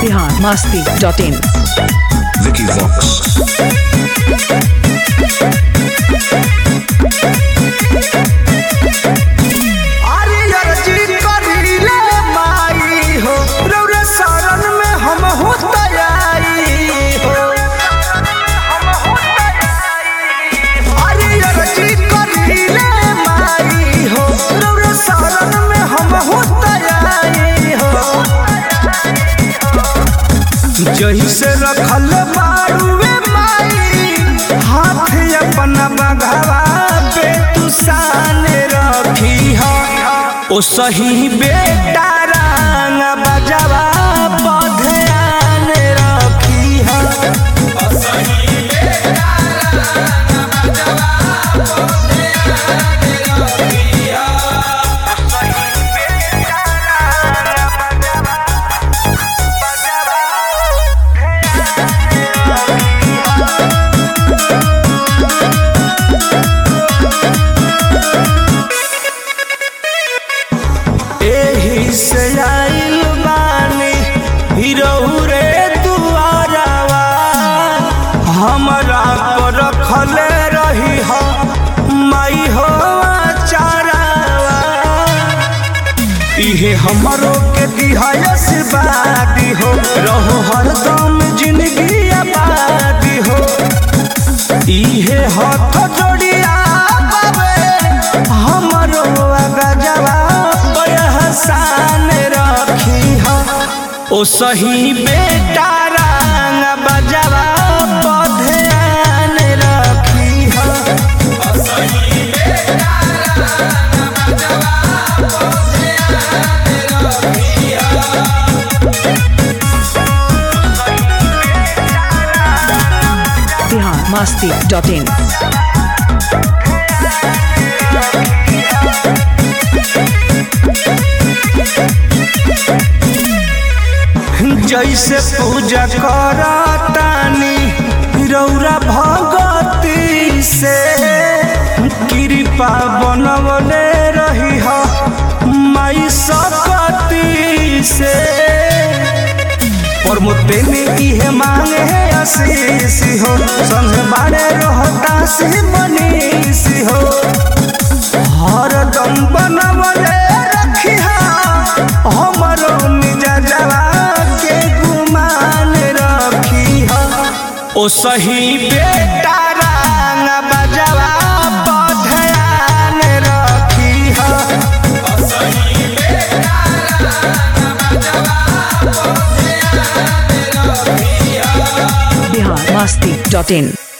Bihar Masti dot in Vicky Vox. अरे अर्जी करीले माई हो रौरे शरण में हम हो तैयारी हो अरे अर्जी करीले माई हो रौरे शरण में हम हो तैयारी हो जैसे रखल बाड़ुए माई हाथ अपना बघावा पे तू सान रखी हो ओ सही बेटा रंग बजावा बधयान रखी हो एही से आइल बानी हिरहु रे दुआरवा हमरा पर रखले रही हो माई हो चारावा इहे हमरो के दिहायस बादी हो रहो हरदम जिंदगी आबादी हो इहे हाथ जोड़िया बाबे हमरो गजवा बहसान रखी हो ओ सही बेटा रंग बजवा बधयान रखी हो बिहार मस्ती डॉट इन जैसे पूजा करतानी रौरा भगती से कृपा बनवले रही हो माई सकती से प्रमोते में इहे मांगे है आशीष हो संग बाड़े रहता से मनीष हो हरदम बनवले रखिहा हमरो मिजाजवा के गुमान रखिहा ओ सही बेटा रंग बजवा बधयान रखिहा बिहार मस्ती डॉट इन